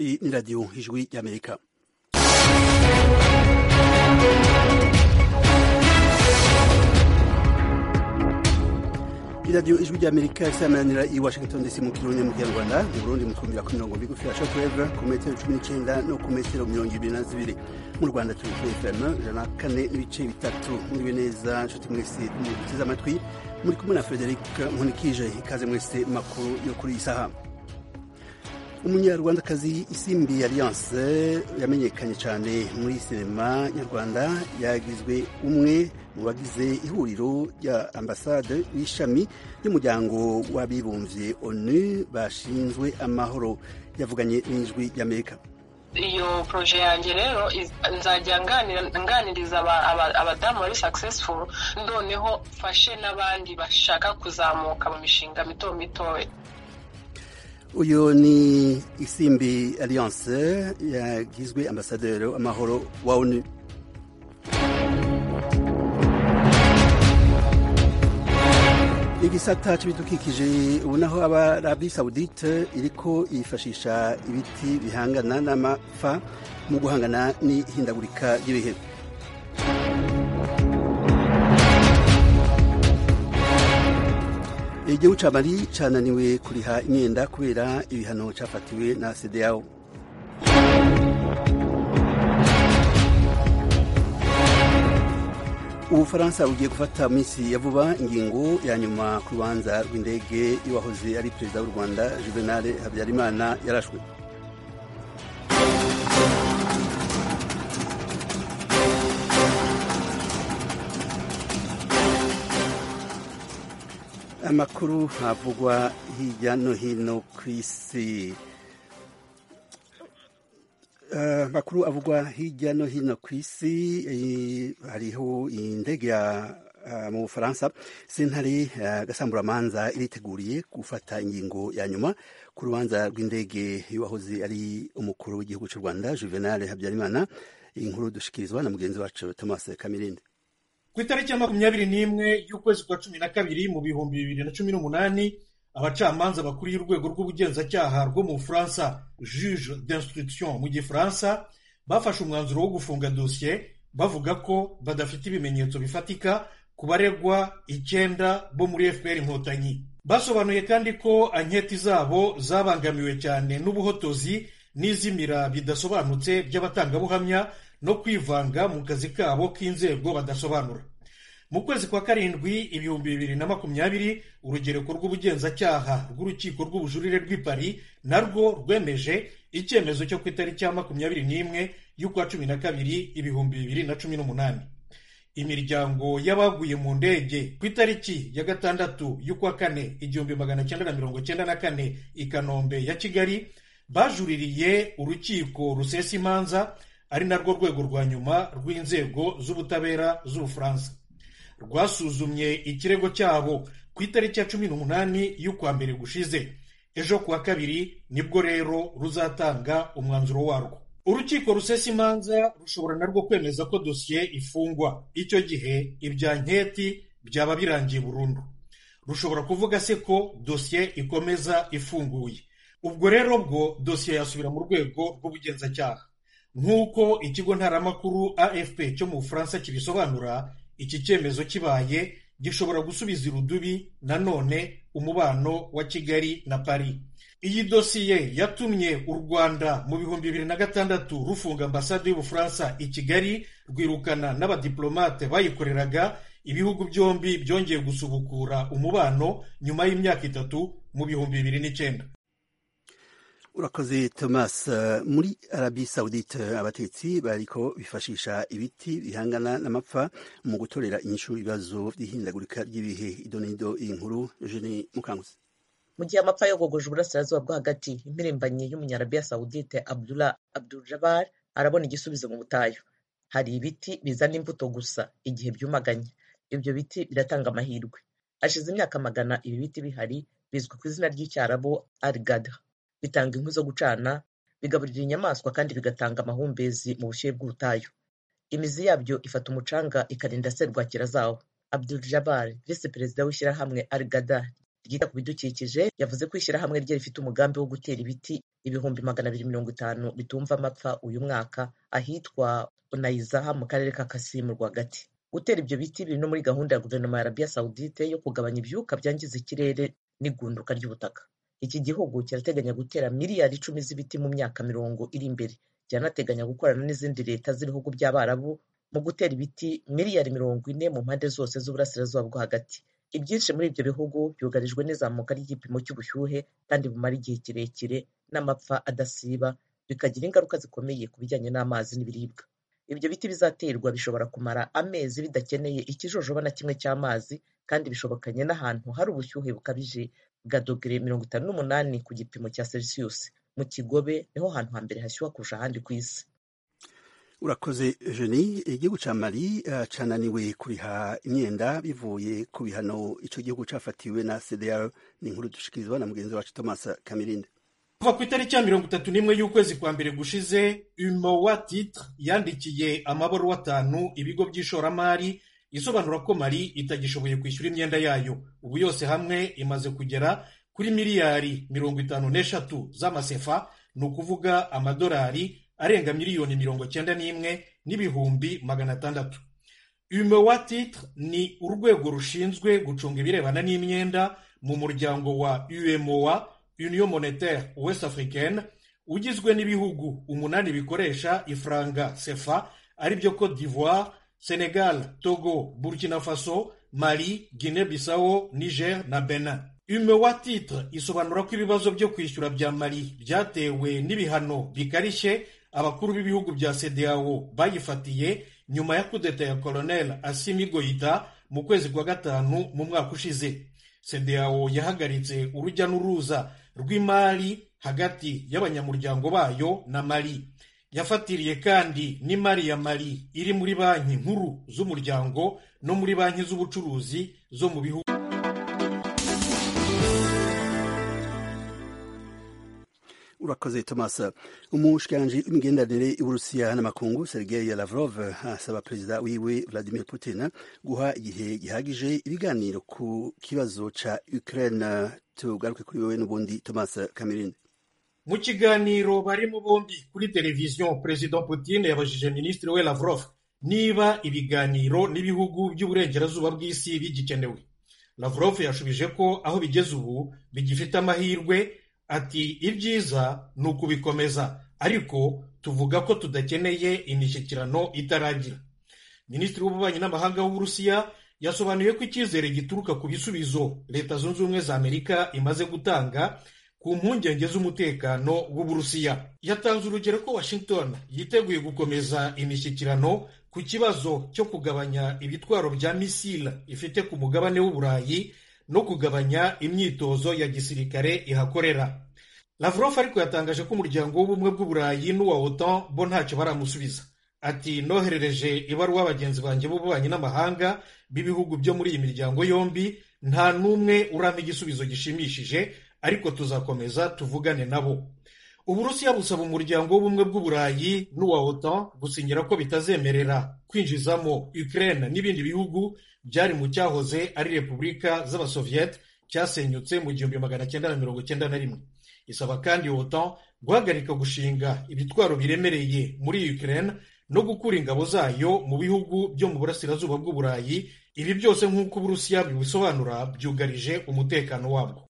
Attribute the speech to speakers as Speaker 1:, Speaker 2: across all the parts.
Speaker 1: Iyi ni radiyo ijwi ry'amerika iradiyo ijwi ry'amerika isamanira i washington dc mu kirundi mu kinyarwanda mu burundi mu twumvira ku mirongo migufi ya shortwave ku metero cumi n'icyenda no ku metero mirongo ibiri na zibiri mu rwanda turi kuri fm ijana na kane n'ibice bitatu muriwe neza nshuti mwese muduteze amatwi muri kumwe na frederic nkunikije ikaze mwese makuru yo kuri iyi saha umunyarwandakazi isimbi alliance yamenyekanye cyane muri sinema nyarwanda yagizwe umwe mu bagize ihuriro rya ambasade w'ishami ry'umuryango w'abibumbye onu bashinzwe amahoro yavuganye n'ijwi ry'amerika
Speaker 2: iyo poroje yanjye rero nzajya nganiriza abadamu bari successful noneho mfashe n'abandi bashaka kuzamuka mu mishinga mito mitoya
Speaker 1: uyu ni isimbi alliance yagizwe ambasaderi w'amahoro wa onu igisata cy'ibidukikije ubu naho aba arabi saudite iriko yifashisha ibiti bihangana n'amapfa mu guhangana n'ihindagurika ry'ibihe igihugu ca mali cananiwe kuriha imyenda kubera ibihano cafatiwe na CEDEAO ubufaransa bugiye gufata minsi ya vuba ingingo ya nyuma ku rubanza rw'indege y'uwahoze ari perezida w'u rwanda juvenal habyarimana yarashwe amakuru havugwa hirya no hino ku isi amakuru avugwa hirya no hino ku isi hariho indege ya mu bufaransa sentare gasamburamanza iriteguriye gufata ingingo ya nyuma ku rubanza rw'indege y'uwahoze ari umukuru w'igihugu cy'u rwanda juvenal habyarimana iyi nkuru dushikirizwa na mugenzi wacu thomas kamirinde
Speaker 3: ku itariki ya makumyabiri n'imwe y'ukwezi kwa cumi na kabiri mu bihumbi bibiri na cumi n'umunani abacamanza bakuriye urwego rw'ubugenzacyaha rwo mu bufaransa juge d'instruction mu gifaransa bafashe umwanzuro wo gufunga dosiye bavuga ko badafite ibimenyetso bifatika ku baregwa icyenda bo muri fpr inkotanyi basobanuye kandi ko anketi zabo zabangamiwe cyane n'ubuhotozi n'izimira bidasobanutse by'abatangabuhamya no kwivanga mu kazi kabo k'inzego badasobanura mu kwezi kwa karindwi ibihumbi bibiri na makumyabiri urugereko rw'ubugenzacyaha rw'urukiko rw'ubujurire rw'i Paris narwo rwemeje icyemezo cyo ku itariki ya makumyabiri n'imwe y'ukwa cumi na kabiri ibihumbi bibiri na cumi n'umunani imiryango y'abaguye mu ndege ku itariki ya gatandatu y'ukwa kane igihumbi magana cyenda na mirongo cyenda na kane i kanombe ya kigali bajuririye urukiko rusesa imanza ari narwo rwego rwa nyuma rw'inzego z'ubutabera z'ubufaransa rwasuzumye ikirego cyabo ku itariki ya cumi n'umunani y'ukwa mbere gushize ejo kuwa kabiri nibwo rero ruzatanga umwanzuro warwo urukiko rusesa imanza rushobora narwo kwemeza ko dosiye ifungwa icyo gihe ibya nketi byaba birangiye burundu rushobora kuvuga se ko dosiye ikomeza ifunguye ubwo rero bwo dosiye yasubira mu rwego rw'ubugenzacyaha nk'uko ikigo ntaramakuru afp cyo mu bufaransa kibisobanura iki cyemezo kibaye gishobora gusubiza irudubi nanone umubano wa kigali na paris iyi dosiye yatumye u rwanda mu bihumbi bibiri na gatandatu rufunga ambasade y'ubufaransa i kigali rwirukana n'abadiplomate bayikoreraga ibihugu byombi byongeye gusubukura umubano nyuma y'imyaka itatu mu bihumbi bibiri n'icyenda
Speaker 1: urakoze thomas muri arabi saudite abatetsi bariko bifashisha ibiti bihangana n'amapfa mu gutorera inyishu ibibazo by'ihindagurika ry'ibihe idonido iyi nkuru eugene mukanguzi
Speaker 4: mu gihe amapfa yogogoje uburasirazuba bwo hagati impirimbanyi y'umunyarabiya saudite abdullah abdul jabbar arabona igisubizo mu butayu hari ibiti bizana imbuto gusa igihe byumaganye ibyo biti biratanga amahirwe hashize imyaka magana ibi biti bihari bizwi ku izina ry'icyarabu arigada bitanga inkwi zo gucana bigaburira inyamaswa kandi bigatanga amahumbezi mu bushyuhe bw'ubutayu imizi yabyo ifata umucanga ikarinda serwakira zawo abdul jabbar visi perezida w'ishyirahamwe al gada ryita ku bidukikije yavuze ko ishyirahamwe rye rifite umugambi wo gutera ibiti ibihumbi magana abiri mirongo itanu bitumva amapfa uyu mwaka ahitwa unayizaha mu karere ka kasimu rwagati gutera ibyo biti biri no muri gahunda ya guverinoma ya arabiya sawudite yo kugabanya ibyuka byangiza ikirere n'igunduka ry'ubutaka iki gihugu kirateganya gutera miliyari icumi z'ibiti mu myaka mirongo iri imbere kiranateganya gukorana n'izindi leta z'ibihugu by'abarabu mu gutera ibiti miliyari mirongo ine mu mpande zose z'uburasirazuba bwo hagati ibyinshi muri ibyo bihugu byugarijwe n'izamuka ry'igipimo cy'ubushyuhe kandi bumara igihe kirekire n'amapfa adasiba bikagira ingaruka zikomeye ku bijyanye n'amazi n'ibiribwa ibyo biti bizaterwa bishobora kumara amezi bidakeneye ikijojoba na kimwe cy'amazi kandi bishobokanye n'ahantu hari ubushyuhe bukabije bwa dogere mirongo itanu n'umunani ku gipimo cya celsius mu kigobe niho hantu hambere hashyuha kurusha ahandi ku isi
Speaker 1: urakoze jeni igihugu ca mali uh, cananiwe kuriha imyenda bivuye ku bihano ico gihugu cafatiwe na cdr ni inkuru dushikirizwa na mugenzi wacu thomas kamirinde
Speaker 3: kuva ku itariki ya mirongo itatu n'imwe y'ukwezi kwa mbere gushize umowa titre yandikiye amabaruwa atanu ibigo by'ishoramari isobanura ko mali itagishoboye kwishyura imyenda yayo ubu yose hamwe imaze kugera kuri miliyari mirongo itanu n'eshatu z'amasefa ni ukuvuga amadolari arenga miliyoni mirongo cyenda n'imwe n'ibihumbi magana atandatu umowa titre ni urwego rushinzwe gucunga ibirebana n'imyenda mu muryango wa umowa union monetaire west africaine ugizwe n'ibihugu umunani bikoresha ifranga sefa ari byo cote d'ivoire senegal togo burkina faso mali guinea bissau niger na benin umewa titre isobanura ko ibibazo byo kwishyura bya mali byatewe n'ibihano bikarishye abakuru b'ibihugu bya cdao bayifatiye nyuma ya kudeta ya colonel asimi goita mu kwezi kwa gatanu mu mwaka ushize cdao yahagaritse urujya n'uruza rw'imari hagati y'abanyamuryango bayo na mali yafatiriye kandi n'imari ya mali iri muri banki nkuru z'umuryango no muri banki z'ubucuruzi zo mu bihugu
Speaker 1: urakoze thomas umushikiranji w'imigenderanire y'uburusiya n'amakungu sergei lavrov asaba perezida wiwe vladimir putin guha igihe gihagije ibiganiro ku kibazo ca ukraine tugaruke kuri wewe n'ubundi thomas kamirinde
Speaker 3: mu kiganiro barimo bombi kuri televiziyo perezida putin yabajije minisitiri we lavrov niba ibiganiro n'ibihugu by'uburengerazuba bw'isi bigikenewe lavrov yashubije ko aho bigeze ubu bigifite amahirwe ati ibyiza ni ukubikomeza ariko tuvuga ko tudakeneye imishyikirano itaragira minisitiri w'ububanyi n'amahanga w'uburusiya yasobanuye ko icyizere gituruka ku bisubizo leta zunze ubumwe za amerika imaze gutanga ku mpungenge z'umutekano w'uburusiya yatanze urugero ko washington yiteguye gukomeza imishyikirano ku kibazo cyo kugabanya ibitwaro bya misile ifite ku mugabane w'uburayi no kugabanya imyitozo ya gisirikare ihakorera lavrov ariko yatangaje ko umuryango w'ubumwe bw'uburayi n'uwa otan bo ntacyo baramusubiza ati noherereje ibaruwa bagenzi banjye b'ububanyi n'amahanga b'ibihugu byo muri iyi miryango yombi nta n'umwe urama igisubizo gishimishije ariko tuzakomeza tuvugane nabo uburusiya busaba umuryango w'ubumwe bw'uburayi n'uwa otan gusinyira ko bitazemerera kwinjizamo ukraine n'ibindi bihugu byari mu cyahoze ari repubulika z'abasoviyete cyasenyutse mu gihumbi magana cyenda na mirongo cyenda na rimwe isaba kandi otan guhagarika gushinga ibitwaro biremereye muri ukraine no gukura ingabo zayo mu bihugu byo mu burasirazuba bw'uburayi ibi byose nk'uko uburusiya bibisobanura byugarije umutekano wabwo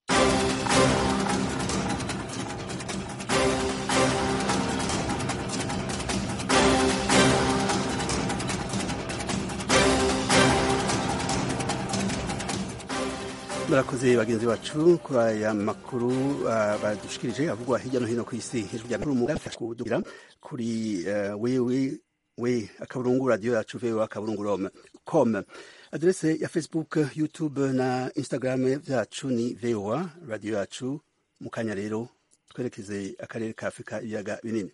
Speaker 1: barakoze bagenzi bacu kuri aya makuru uh, badushikirije avugwa hirya no hino ku isi hejuru ya makuru mugafi kudugira kuri uh, wewe we akaburungu radio yacu vewe akaburungu com adrese ya facebook youtube na instagram vyacu ni voa radio yacu mu kanya rero twerekeze akarere ka afurika ibiyaga binini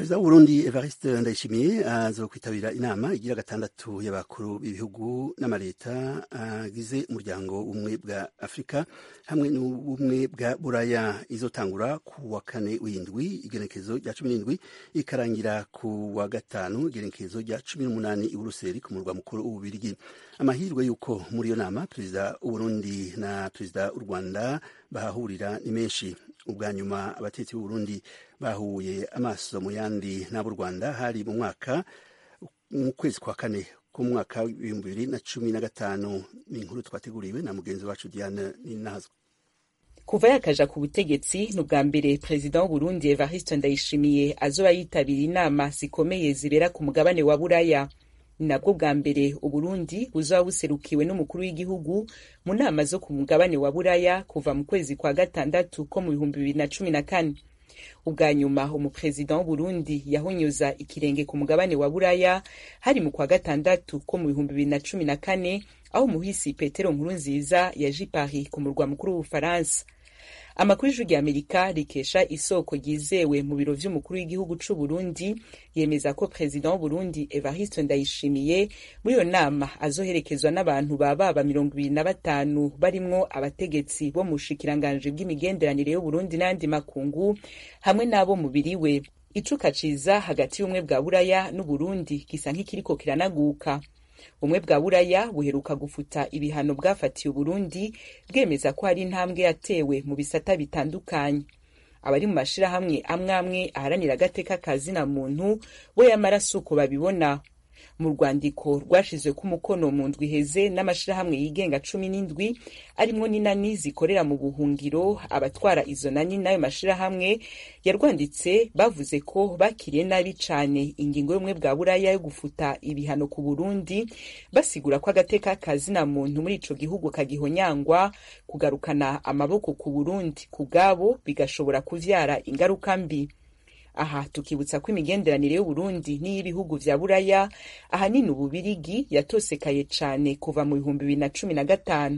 Speaker 1: perezida w'uburundi evariste ndayishimiye azokwitabira inama igira gatandatu y'abakuru b'ibihugu n'amaleta agize umuryango ubumwe bwa afurika hamwe n'ubumwe bwa buraya izotangura ku wa kane w'indwi igenekezo rya cumi n'indwi ikarangira ku wa gatanu igenekezo rya cumi n'umunani i buruseli ku murwa mukuru w'ububirigi amahirwe y'uko muri iyo nama perezida w'uburundi na perezida w'u rwanda bahahurira ni menshi ubwa nyuma abatetsi b'uburundi bahuye amaso mu yandi n'ab'u rwanda hari mu mwaka mu kwezi kwa kane k'umwaka w'ibihumbi bibiri na cumi na gatanu ni inkuru twateguriwe na mugenzi wacu diane ninazwa
Speaker 5: kuva yakaja ku butegetsi ni ubwa mbere perezida w'uburundi evariste ndayishimiye azoba yitabira inama zikomeye zibera ku mugabane wa buraya ni nabwo bwa mbere uburundi buzoba buserukiwe n'umukuru w'igihugu mu nama zo ku mugabane wa buraya kuva mu kwezi kwa gatandatu ko mu bihumbi bibiri na cumi na kane ubwa nyuma umuperezida w'uburundi yahonyoza ikirenge ku mugabane wa buraya hari mu kwa gatandatu ko mu bihumbi bibiri na cumi na kane aho umuhisi petero nkuru nziza yaje paris ku murwa mukuru w'ubufaransa amakuru y'ijwi rya amerika rikesha isoko ryizewe mu biro vy'umukuru w'igihugu c'uburundi yemeza ko perezida w'uburundi evariste ndayishimiye muri iyo nama azoherekezwa n'abantu bababa mirongo ibiri na batanu barimwo abategetsi bo mu bushikiranganji bw'imigenderanire y'uburundi n'ayandi makungu hamwe n'abo mubiri we icuka ciza hagati y'ubumwe bwa buraya n'uburundi gisa nk'ikiriko kiranaguka ubumwe bwa buraya buheruka gufuta ibihano bwafatiye uburundi bwemeza ko hari intambwe yatewe mu bisata bitandukanye abari mu mashirahamwe amwe amwe aharanira agateka ka zina muntu bo yamara si uko babibona mu rwandiko rwashizwe ku mukono mu ndwi iheze n'amashirahamwe yigenga cumi n'indwi arimwo n'inani zikorera mu buhungiro abatwara izo nani n'ayo mashirahamwe yarwanditse bavuze ko bakiriye nabi cane ingingo y'ubumwe bwa buraya yo gufuta ibihano ku burundi basigura ko agateka ka zina muntu muri ico gihugu kagihonyangwa kugarukana amaboko ku burundi ku bwabo bigashobora kuvyara ingaruka mbi aha tukibutsa ko imigenderanire y'uburundi n'iy'ibihugu vya buraya ahanini ububirigi yatosekaye cane kuva mu bihumbi bibiri na cumi na gatanu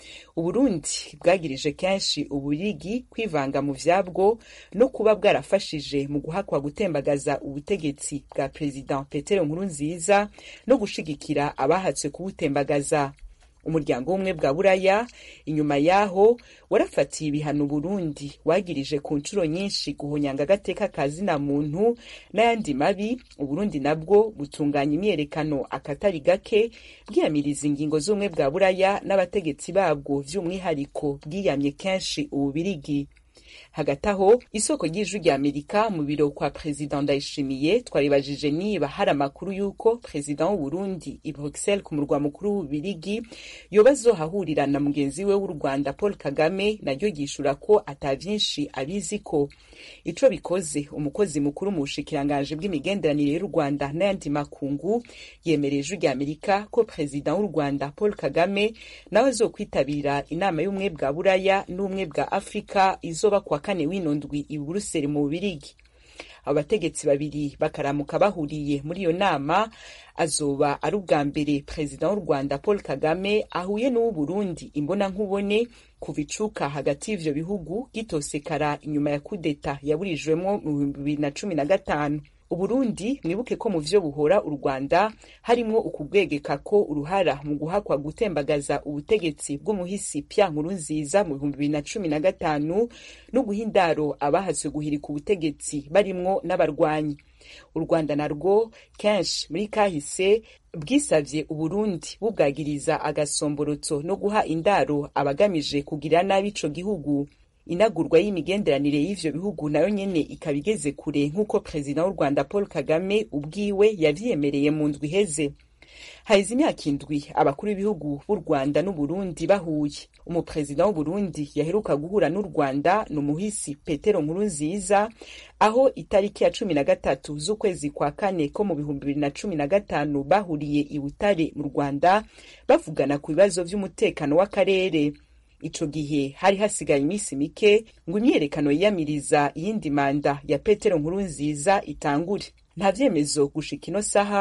Speaker 5: uburundi bwagirije kenshi ububirigi kwivanga mu vyabwo no kuba bwarafashije mu guhakwa gutembagaza ubutegetsi bwa perezida petero nkurunziza no gushigikira abahatswe kubutembagaza umuryango w'ubumwe bwa buraya inyuma yaho warafatiye ibihano burundi wagirije ku nshuro nyinshi guhonyanga agateka ka zina muntu n'ayandi mabi uburundi nabwo butunganya imyerekano akatari gake bwiyamiriza ingingo z'ubumwe bwa buraya n'abategetsi babwo vy'umwihariko bwiyamye kenshi ububirigi hagati aho isoko ry'ijwi rya amerika mu biro kwa perezida ndayishimiye twaribajije niba hari amakuru y'uko perezida w'uburundi i bruxelles ku murwa mukuru w'ububirigi yoba azohahurira na mugenzi we w'u rwanda paul kagame naryo ryishura ko ata vyinshi abizi ko ico bikoze umukozi mukuru mu bushikiranganji bw'imigenderanire y'u rwanda n'ayandi makungu yemereye ijwi rya amerika ko perezida w'u rwanda paul kagame nawe azokwitabira inama y'ubumwe bwa buraya n'ubumwe bwa afurika izoba kuwa kane w'ino ndwi i buruseli mu bubirigi abo bategetsi babiri bakaramuka bahuriye muri iyo nama azoba ari ubwa mbere perezida w'u rwanda paul kagame ahuye n'uw'uburundi imbona nkubone kuva icuka hagati y'ivyo bihugu gitosekara inyuma ya kudeta yaburijwemwo mu bihumbi bibiri na cumi na gatanu uburundi mwibuke ko mu vyo buhora u rwanda harimwo ukubwegeka ko uruhara mu guhakwa gutembagaza ubutegetsi bw'umuhisi pya nkuru nziza mu bihumbi bibiri na cumi na gatanu no guha indaro abahazwe guhirika ubutegetsi barimwo n'abarwanyi u rwanda narwo kenshi muri kahise bwisavye uburundi bubwagiriza agasomborotso no guha indaro abagamije kugira nabi ico gihugu inagurwa y'imigenderanire y'ivyo bihugu nayo nyene ikaba igeze kure nk'uko perezida w'u rwanda paul kagame ubwiwe yavyemereye mu ndwi iheze haheze imyaka indwi abakuru b'ibihugu b'u rwanda n'uburundi bahuye umuperezida w'uburundi yaheruka guhura n'u rwanda ni umuhisi petero nkuru nziza aho itariki ya cumi na gatatu z'ukwezi kwa kane ko mu bihumbi bibiri na cumi na gatanu bahuriye i butare mu rwanda bavugana ku bibazo vy'umutekano w'akarere ico gihe hari hasigaye iminsi mike ngo imyiyerekano yiyamiriza iyindi manda ya petero nkuru nziza itangure nta vyemezo gushika ino saha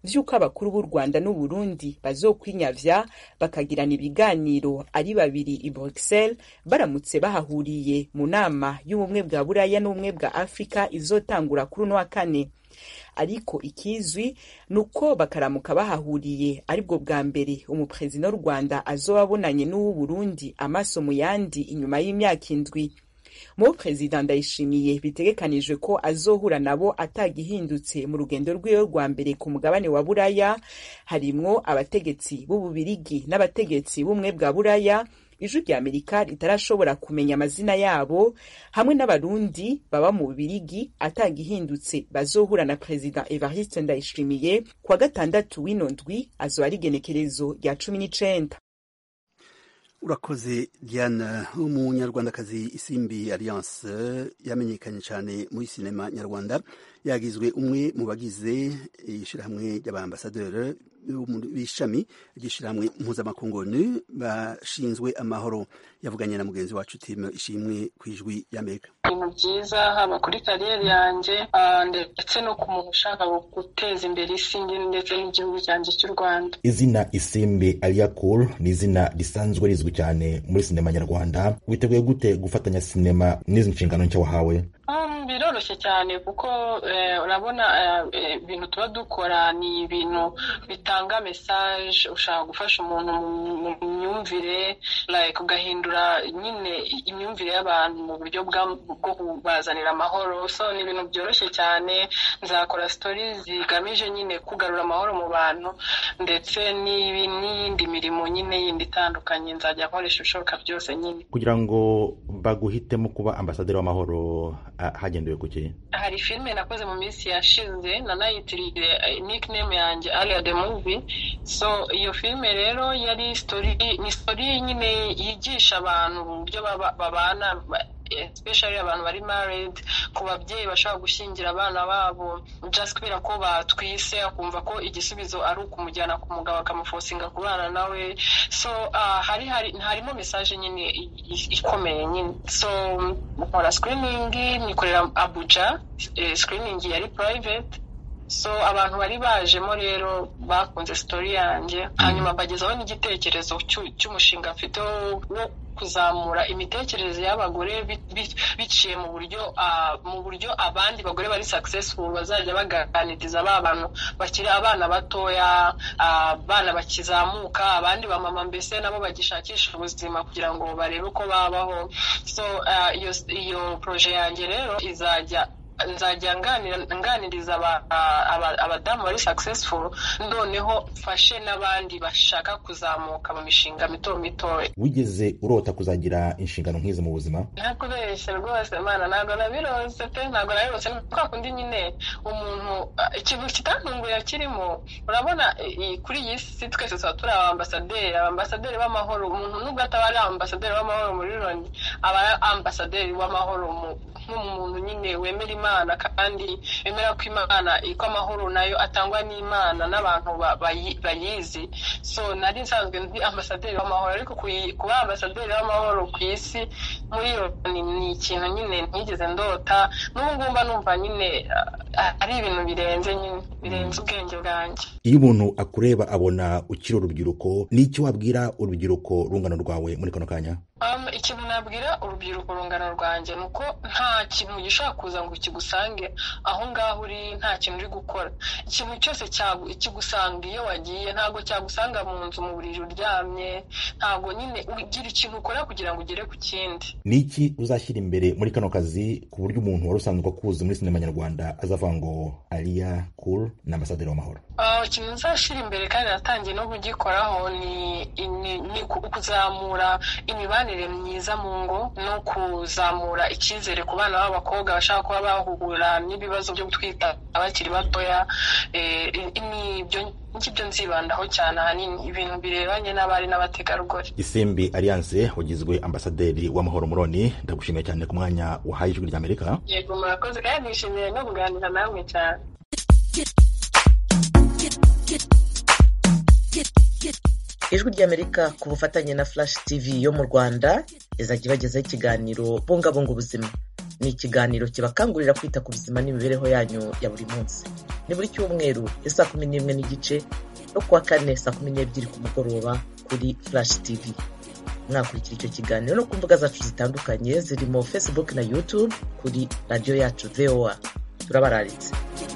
Speaker 5: vy'uko abakuru b'u rwanda n'uburundi bazokwinyavya bakagirana ibiganiro ari babiri i bruxelles baramutse bahahuriye mu nama y'ubumwe bwa buraya n'ubumwe bwa afurika izotangura kuri uno wa kane ariko ikizwi ni uko bakaramuka bahahuriye aribwo bwa mbere umuperezida w'u rwanda azoba abonanye n'uw'uburundi amaso mu yandi inyuma y'imyaka indwi mu perezida ndayishimiye bitegekanijwe ko azohura nabo atagihindutse mu rugendo rwiwe rwa mbere ku mugabane wa buraya harimwo abategetsi b'ububirigi n'abategetsi b'ubumwe bwa buraya ijwi rya amerika ritarashobora kumenya amazina yabo hamwe n'abarundi baba mu bubirigi atagihindutse bazohura na perezida evariste ndayishimiye kuwa gatandatu w'ino ndwi azoba ari igenekerezo rya cumi n'icenda
Speaker 1: urakoze diana umunyarwandakazi isimbi alliance yamenyekanye cyane muri sinema nyarwanda yagizwe umwe mu bagize ishyirahamwe ry'abaambasaderi b'ishami ry'ishyirahamwe mpuzamakungu onu bashinzwe amahoro yavuganye na mugenzi wacu timu ishimwe ku ijwi y'amerika
Speaker 2: ibintu byiza haba kuri kariyeri yanjye ndetse no ku muntu ushaka guteza imbere isi ndetse n'igihugu cyanjye cy'u rwanda
Speaker 6: izina isimbi aliyakuru ni izina risanzwe rizwi cyane muri sinema nyarwanda witeguye gute gufatanya sinema n'izi nshingano nshya wahawe
Speaker 2: biroroshye cyane kuko urabona ibintu tuba dukora ni ibintu bitanga mesaje ushaka gufasha umuntu mu myumvire ugahindura nyine imyumvire y'abantu mu buryo bwo kubazanira amahoro so ni ibintu byoroshye cyane nzakora sitori zigamije nyine kugarura amahoro mu bantu ndetse n'iyindi mirimo nyine yindi itandukanye nzajya nkoresha ibishoboka byose nyine
Speaker 6: kugira ngo baguhitemo kuba ambasaderi w'amahoro hagendewe ku kihe
Speaker 2: hari filime nakoze mu minsi yashize nanayitiriye nickname yanjye aria the movie so iyo filime rero yari story ni story nyine yigisha abantu uburyo babana especially abantu bari married ku babyeyi bashobora gushyingira abana babo just kubera ko batwise akumva ko igisubizo ari ukumujyana ku mugabo akamufosinga kubana nawe so uh, hari hari harimo message nyine ikomeye nyine so nkora screening nikorera Abuja eh, screening yari private so abantu bari bajemo rero bakunze story yanjye hanyuma bagezaho n'igitekerezo cy'umushinga mfite wo kuzamura imitekerereze y'abagore biciye mu buryo mu buryo abandi bagore bari successful bazajya baganiriza ba bantu bakiri abana batoya abana bakizamuka abandi bamama mbese nabo bagishakisha ubuzima kugira ngo barebe uko babaho so iyo proje yanjye rero izajya nzajya nganiriza abadamu bari successful noneho mfashe n'abandi bashaka kuzamuka mu mishinga mito mito
Speaker 6: wigeze urota kuzagira inshingano nk'izi mu buzima
Speaker 2: ntakubeshye rwose mana ntabwo nabirose pe ntabwo nabirose ni kwa kundi nyine umuntu ikintu kitantunguye kirimo urabona kuri iyi si twese tuba turi abambasaderi abambasaderi b'amahoro umuntu nubwo ataba ari ambasaderi w'amahoro muri loni aba ari ambasaderi w'amahoro nk'umuntu nyine wemera imana kandi wemera ko imana ko amahoro nayo atangwa n'imana n'abantu bayizi so nari nsanzwe ndi ambasaderi w'amahoro ariko kuba ambasaderi w'amahoro ku isi muri iyo ni ikintu nyine ntigeze ndota n'ubu ngubu mba numva nyine ari ibintu birenze nyine birenze ubwenge bwanjye
Speaker 6: iyo umuntu akureba abona ukiri urubyiruko ni iki wabwira urubyiruko rungano rwawe muri kano kanya
Speaker 2: ikintu nabwira urubyiruko rungano rwanjye ni uko nta kintu gishobora kuza ngo kigusange aho ngaho uri nta kintu uri gukora ikintu cyose kigusanga iyo wagiye ntabwo cyagusanga mu nzu mu buriri uryamye ntabwo nyine ugira ikintu ukora kugira ngo ugere ku kindi
Speaker 6: ni iki uzashyira imbere muri kano kazi ku buryo umuntu wari usanzwe akuzi muri sinema nyarwanda azavuga ngo ariya kuru ni ambasaderi w'amahoro
Speaker 2: ikintu nzashyira imbere kandi natangiye no kugikoraho ni kuzamura imibanire myiza mu ngo no kuzamura icyizere ku bana b'abakobwa bashaka kuba bahura n'ibibazo byo gutwita abakiri batoya nibyo ngibyo nzibandaho cyane ahanini ibintu birebanye n'abari n'abategarugori
Speaker 6: isimbi alliance wagizwe ambasaderi w'amahoro muroni ndagushimiye cyane ku mwanya wahaye ijwi ry'amerika
Speaker 2: yego murakoze kandi nishimiye no kuganira namwe cyane
Speaker 4: ijwi ry'amerika ku bufatanye na flash tv yo mu rwanda izajya ibagezaho ikiganiro bungabunga ubuzima ni ikiganiro kibakangurira kwita ku buzima n'imibereho yanyu ya buri munsi ni buri cyumweru ya saa kumi n'imwe n'igice no kuwa kane saa kumi n'ebyiri ku mugoroba kuri flash tv mwakurikira icyo kiganiro no ku mbuga zacu zitandukanye zirimo facebook na youtube kuri radiyo yacu voa turabararitse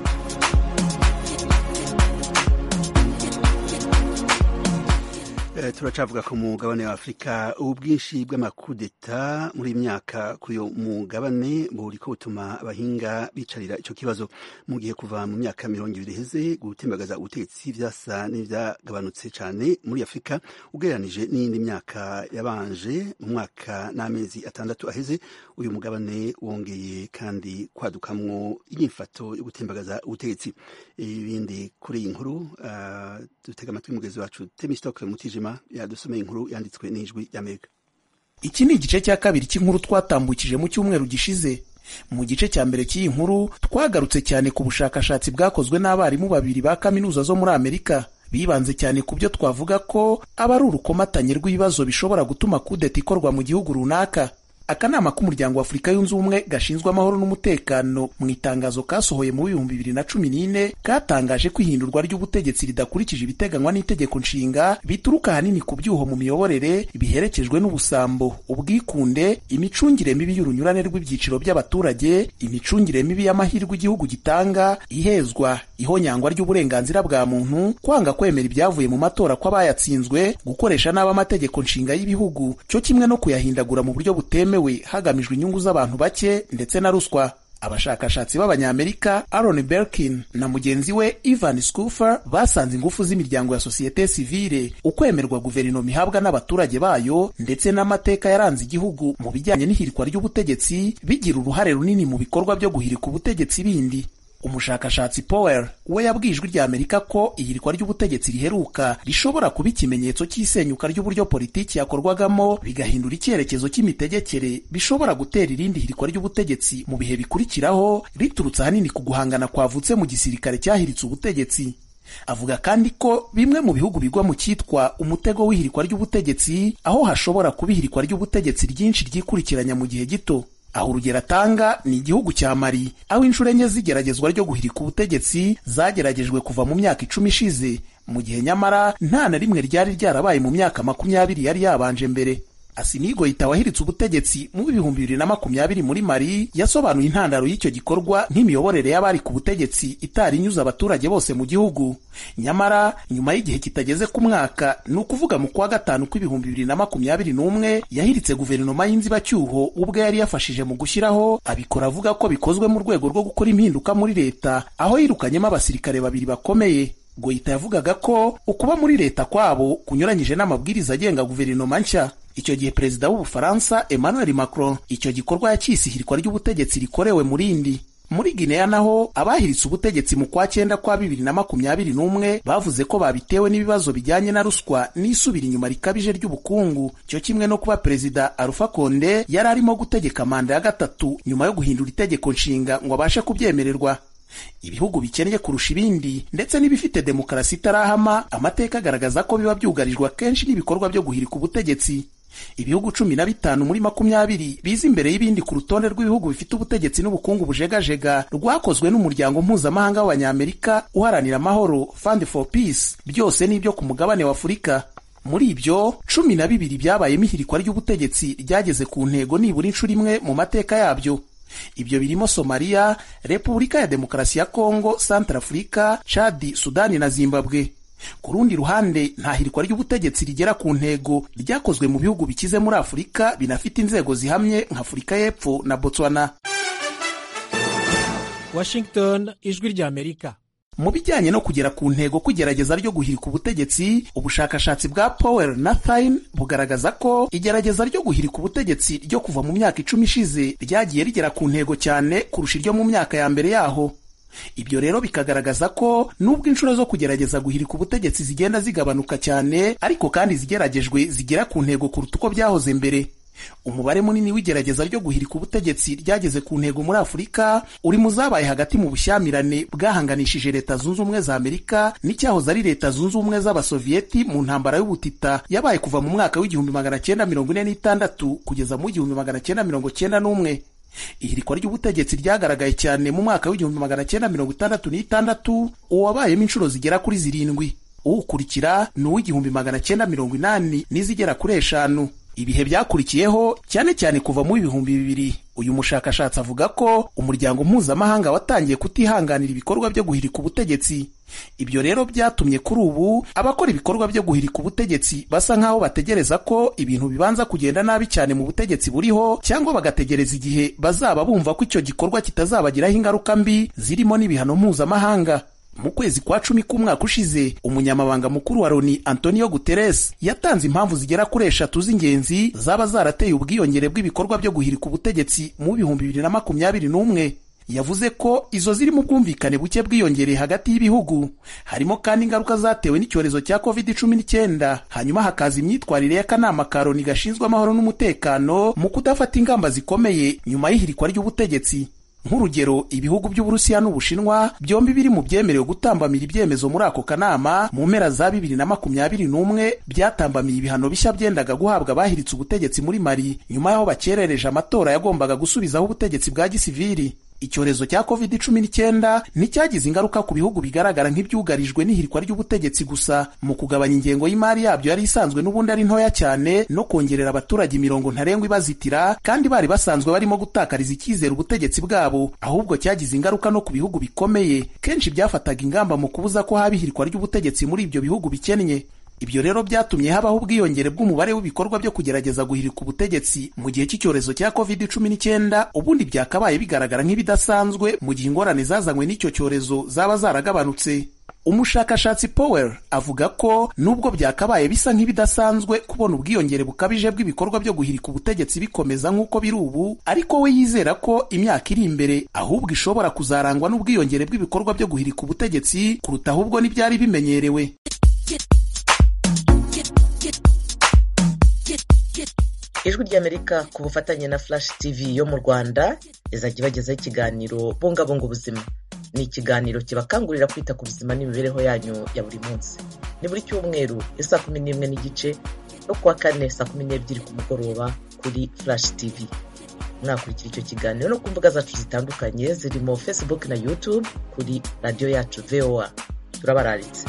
Speaker 1: turacavuga ku mugabane wa afurika ubwinshi bw'amakudeta muri myaka kuri uyu mugabane buriko butuma abahinga bicarira icyo kibazo mu gihe kuva mu myaka mirongo ibiri iheze gutembagaza ubutegetsi vyasa n'ivyagabanutse cyane muri afurika ugereranije n'iyindi myaka yabanje mu mwaka n'amezi atandatu aheze uyu mugabane wongeye kandi kwadukamwo inyifato yo gutembagaza ubutegetsi ibindi kuri iyi nkuru uh, dutega amatwi mugezi wacu temistokle mutijima yadusomeye inkuru yanditswe n'ijwi ry'amerika
Speaker 7: iki ni igice cya kabiri cy'inkuru twatambukije mu cyumweru gishize mu gice cya mbere cy'iyi nkuru twagarutse cyane ku bushakashatsi bwakozwe n'abarimu babiri ba kaminuza zo muri amerika bibanze cyane ku byo twavuga ko aba ari urukomatanye rw'ibibazo bishobora gutuma kudeta ikorwa mu gihugu runaka akanama k'umuryango wa afurika yunze ubumwe gashinzwe amahoro n'umutekano mu itangazo kasohoye mu bihumbi bibiri na cumi n'ine katangaje ko ihindurwa ry'ubutegetsi ridakurikije ibiteganywa n'itegeko nshinga bituruka ahanini ku byuho mu miyoborere biherekejwe n'ubusambo ubwikunde imicungire mibi y'urunyurane rw'ibyiciro by'abaturage imicungire mibi y'amahirwe igihugu gitanga ihezwa ihonyangwa ry'uburenganzira bwa muntu kwanga kwemera ibyavuye mu matora kw'abayatsinzwe gukoresha nabi amategeko nshinga y'ibihugu cyo kimwe no kuyahindagura mu buryo butemewe hagamijwe inyungu z'abantu bake ndetse na ruswa abashakashatsi b'abanyamerika Aaron Belkin na mugenzi we Ivan Scoofer basanze ingufu z'imiryango ya sosiyete sivile ukwemerwa guverinoma ihabwa n'abaturage bayo ndetse n'amateka yaranze igihugu mu bijyanye n'ihirikwa ry'ubutegetsi bigira uruhare runini mu bikorwa byo guhirika ubutegetsi bindi umushakashatsi Powell we yabwiye ijwi rya Amerika ko ihirikwa ry'ubutegetsi riheruka rishobora kuba ikimenyetso cy'isenyuka ry'uburyo politiki yakorwagamo bigahindura icyerekezo cy'imitegekere bishobora gutera irindi hirikwa ry'ubutegetsi mu bihe bikurikiraho riturutse ahanini ku guhangana kwavutse mu gisirikare cyahiritse ubutegetsi avuga kandi ko bimwe mu bihugu bigwa mu cyitwa umutego w'ihirikwa ry'ubutegetsi aho hashobora kuba ihirikwa ry'ubutegetsi ryinshi ryikurikiranya mu gihe gito aho urugero atanga ni igihugu cya mari aho inshuro enye z'igeragezwa ryo guhirika ubutegetsi zageragejwe kuva mu myaka icumi ishize mu gihe nyamara nta na rimwe ryari ryarabaye mu myaka makumyabiri yari yabanje mbere asimigo yita wahiritse ubutegetsi mu bihumbi bibiri na makumyabiri muri mari yasobanuye intandaro y'icyo gikorwa nk'imiyoborere y'abari ku butegetsi itari inyuze abaturage bose mu gihugu nyamara nyuma y'igihe kitageze ku mwaka ni ukuvuga mu kwa gatanu kw'ibihumbi bibiri na makumyabiri n'umwe yahiritse guverinoma y'inzibacyuho ubwo yari yafashije mu gushyiraho abikora avuga ko bikozwe mu rwego rwo gukora impinduka muri leta aho yirukanyemo abasirikare babiri bakomeye goyita yavugaga ko ukuba muri leta kwabo kunyuranyije n'amabwiriza agenga guverinoma nshya icyo gihe perezida w'ubufaransa emmanuel macron icyo gikorwa yacyise ihirikwa ry'ubutegetsi rikorewe murindi muri gineya naho abahiritse ubutegetsi mu kwa cyenda kwa bibiri na makumyabiri n'umwe bavuze ko babitewe n'ibibazo bijyanye na ruswa n'isubira inyuma rikabije ry'ubukungu cyo kimwe no kuba perezida arufa konde yari arimo gutegeka manda ya gatatu nyuma yo guhindura itegeko nshinga ngo abashe kubyemererwa ibihugu bikennye kurusha ibindi ndetse n'ibifite demokarasi itarahama amateka agaragaza ko biba byugarijwe akenshi n'ibikorwa byo guhirika ubutegetsi ibihugu cumi na bitanu muri makumyabiri biza imbere y'ibindi ku rutonde rw'ibihugu bifite ubutegetsi n'ubukungu bujegajega rwakozwe n'umuryango mpuzamahanga w'abanyamerika uharanira amahoro fund for peace byose n'ibyo ku mugabane wa afurika muri ibyo cumi na bibiri byabayemo ihirikwa ry'ubutegetsi ryageze ku ntego nibura inshuro imwe mu mateka yabyo ibyo birimo somaliya repubulika ya demokarasi ya kongo santarafurika chadi sudani na zimbabwe ku rundi ruhande nta hirikwa ry'ubutegetsi rigera ku ntego ryakozwe mu bihugu bikize muri afurika binafite inzego zihamye nka afurika y'epfo na botswana
Speaker 8: washington ijwi ry'amerika
Speaker 7: mu bijyanye no kugera ku ntego kugerageza ryo guhirika ubutegetsi ubushakashatsi bwa powell na thine bugaragaza ko igerageza ryo guhirika ubutegetsi ryo kuva mu myaka icumi ishize ryagiye rigera ku ntego cyane kurusha iryo mu myaka ya mbere yaho ibyo rero bikagaragaza ko nubwo inshuro zo kugerageza guhirika ubutegetsi zigenda zigabanuka cyane ariko kandi zigeragejwe zigera ku ntego kuruta uko byahoze mbere umubare munini w'igerageza ryo guhirika ubutegetsi ryageze ku ntego muri afurika uri mu zabaye hagati mu bushyamirane bwahanganishije leta zunze ubumwe za amerika n'icyahoze ari leta zunze ubumwe z'abasoviyeti mu ntambara y'ubutita yabaye kuva mu mwaka w'igihumbi magana cyenda mirongo ine n'itandatu kugeza mu igihumbi magana cyenda mirongo cyenda n'umwe ihirikwa ry'ubutegetsi ryagaragaye cyane mu mwaka w'igihumbi magana cyenda mirongo itandatu n'itandatu uwabayemo inshuro zigera kuri zirindwi uwukurikira ni uw'igihumbi magana cyenda mirongo inani n'izigera kuri eshanu ibihe byakurikiyeho cyane cyane kuva mu ibihumbi bibiri uyu mushakashatsi avuga ko umuryango mpuzamahanga watangiye kutihanganira ibikorwa byo guhirika ubutegetsi ibyo rero byatumye kuri ubu abakora ibikorwa byo guhirika ubutegetsi basa nk'aho bategereza ko ibintu bibanza kugenda nabi cyane mu butegetsi buriho cyangwa bagategereza igihe bazaba bumva ko icyo gikorwa kitazabagiraho ingaruka mbi zirimo n'ibihano mpuzamahanga mu kwezi kwa cumi k'umwaka ushize umunyamabanga mukuru wa loni antonio guterres yatanze impamvu zigera kuri eshatu z'ingenzi zaba zarateye ubwiyongere bw'ibikorwa byo guhirika ubutegetsi mu bihumbi bibiri na makumyabiri n'umwe yavuze ko izo zirimo ubwumvikane buke bwiyongereye hagati y'ibihugu harimo kandi ingaruka zatewe n'icyorezo cya covid cumi n'icyenda hanyuma hakaza imyitwarire y'akanama ka loni gashinzwe amahoro n'umutekano mu kudafata ingamba zikomeye nyuma y'ihirikwa ry'ubutegetsi nk'urugero ibihugu by'uburusiya n'ubushinwa byombi biri mu byemerewe gutambamira ibyemezo muri ako kanama mu mpera za bibiri na makumyabiri n'umwe byatambamiye ibihano bishya byendaga guhabwa abahiritse ubutegetsi muri mari nyuma y'aho bakerereje amatora yagombaga gusubizaho ubutegetsi bwa gisivili icyorezo cya covid cumi n'icyenda nticyagize ingaruka ku bihugu bigaragara nk'ibyugarijwe n'ihirikwa ry'ubutegetsi gusa mu kugabanya ingengo y'imari yabyo yari isanzwe n'ubundi ari ntoya cyane no kongerera abaturage imirongo ntarengwa ibazitira kandi bari basanzwe barimo gutakariza icyizere ubutegetsi bwabo ahubwo cyagize ingaruka no ku bihugu bikomeye kenshi byafataga ingamba mu kubuza ko haba ihirikwa ry'ubutegetsi muri ibyo bihugu bikennye ibyo rero byatumye habaho ubwiyongere bw'umubare w'ibikorwa byo kugerageza guhirika ubutegetsi mu gihe cy'icyorezo cya covid cumi n'icyenda ubundi byakabaye bigaragara nk'ibidasanzwe mu gihe ingorane zazanywe n'icyo cyorezo zaba zaragabanutse umushakashatsi Powell avuga ko nubwo byakabaye bisa nk'ibidasanzwe kubona ubwiyongere bukabije bw'ibikorwa byo guhirika ubutegetsi bikomeza nk'uko biri ubu ariko we yizera ko imyaka iri imbere ahubwo ishobora kuzarangwa n'ubwiyongere bw'ibikorwa byo guhirika ubutegetsi kuruta ahubwo n'ibyari bimenyerewe
Speaker 4: ijwi ry'amerika ku bufatanye na flash tv yo mu rwanda izajya ibagezaho ikiganiro bungabunga ubuzima ni ikiganiro kibakangurira kwita ku buzima n'imibereho yanyu ya buri munsi ni buri cyumweru saa kumi n'imwe n'igice no kuwa kane saa kumi n'ebyiri ku mugoroba kuri flash tv mwakurikira icyo kiganiro no ku mbuga zacu zitandukanye zirimo facebook na youtube kuri radiyo yacu voa turabararitse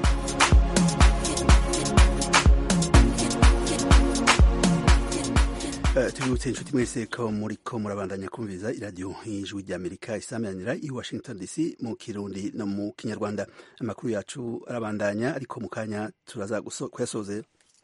Speaker 1: tubibutse inshuti mwese ko muri ko murabandanya kumviriza iradiyo y'ijwi ry'amerika isamanira i washington dc mu kirundi no mu kinyarwanda amakuru yacu arabandanya ariko mu kanya turaza kuyasozera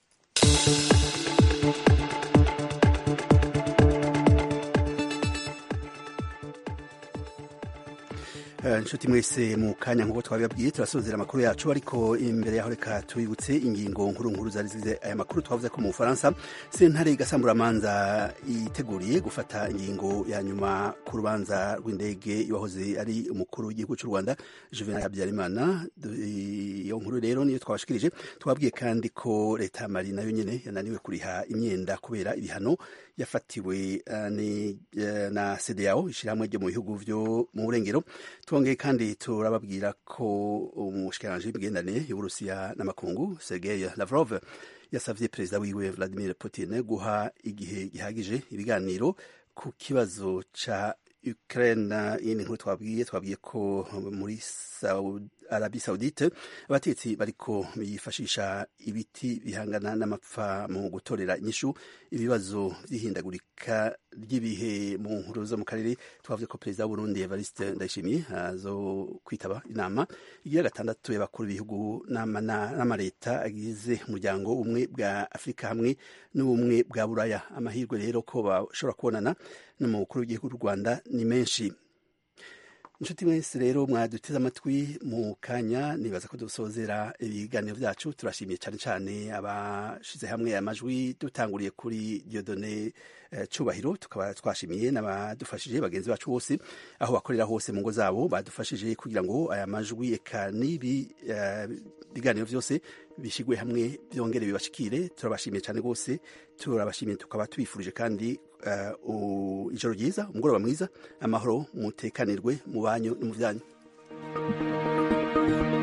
Speaker 1: inshuti mwese mu kanya nk'uko twabibabwiye turasozera amakuru yacu ariko imbere yaho reka tubibutse ingingo nkuru nkuru zari zize aya makuru twavuze ko mu bufaransa sentare gasamburamanza yiteguriye gufata ingingo ya nyuma ku rubanza rw'indege yahoze ari umukuru w'igihugu cy'u rwanda juvenal habyarimana iyo nkuru rero niyo twabashikirije twabwiye kandi ko leta ya mari nayo nyine yananiwe kuriha imyenda kubera ibihano yafatiwe na CEDEAO ishyirahamwe ryo mu bihugu byo mu burengero twongeye kandi turababwira ko umushikiranganji w'imigenderanire y'uburusiya n'amakungu Sergei Lavrov yasavye perezida wiwe Vladimir Putin guha igihe gihagije ibiganiro ku kibazo ca Ukraine yindi nkuru twabwiye twabwiye ko muri Arabi Saudite abatetsi bariko bifashisha ibiti bihangana n'amapfa mu gutorera inyishu ibibazo by'ihindagurika ry'ibihe mu nkuru zo mu karere twavuze ko perezida w'Uburundi Evariste Ndayishimiye azo kwitaba inama igira gatandatu y'abakuru b'ibihugu n'amaleta agize umuryango umwe bwa Afurika hamwe n'ubumwe bwa Buraya amahirwe rero ko bashobora kubonana n'umukuru w'igihugu cy'u Rwanda ni menshi inshuti mwese rero mwaduteze amatwi mu kanya nibaza ko dusozera ibiganiro byacu turashimiye cyane cyane abashize hamwe amajwi dutanguriye kuri Dieudonné Cubahiro tukaba twashimiye n'abadufashije bagenzi bacu bose aho bakorera hose mu ngo zabo badufashije kugira ngo aya majwi eka n'ibi biganiro byose bishigwe hamwe byongere bibashikire turabashimiye cyane rwose turabashimiye tukaba tubifurije kandi ijoro ryiza umugoroba mwiza amahoro mutekanirwe mu banyu no mu byanyu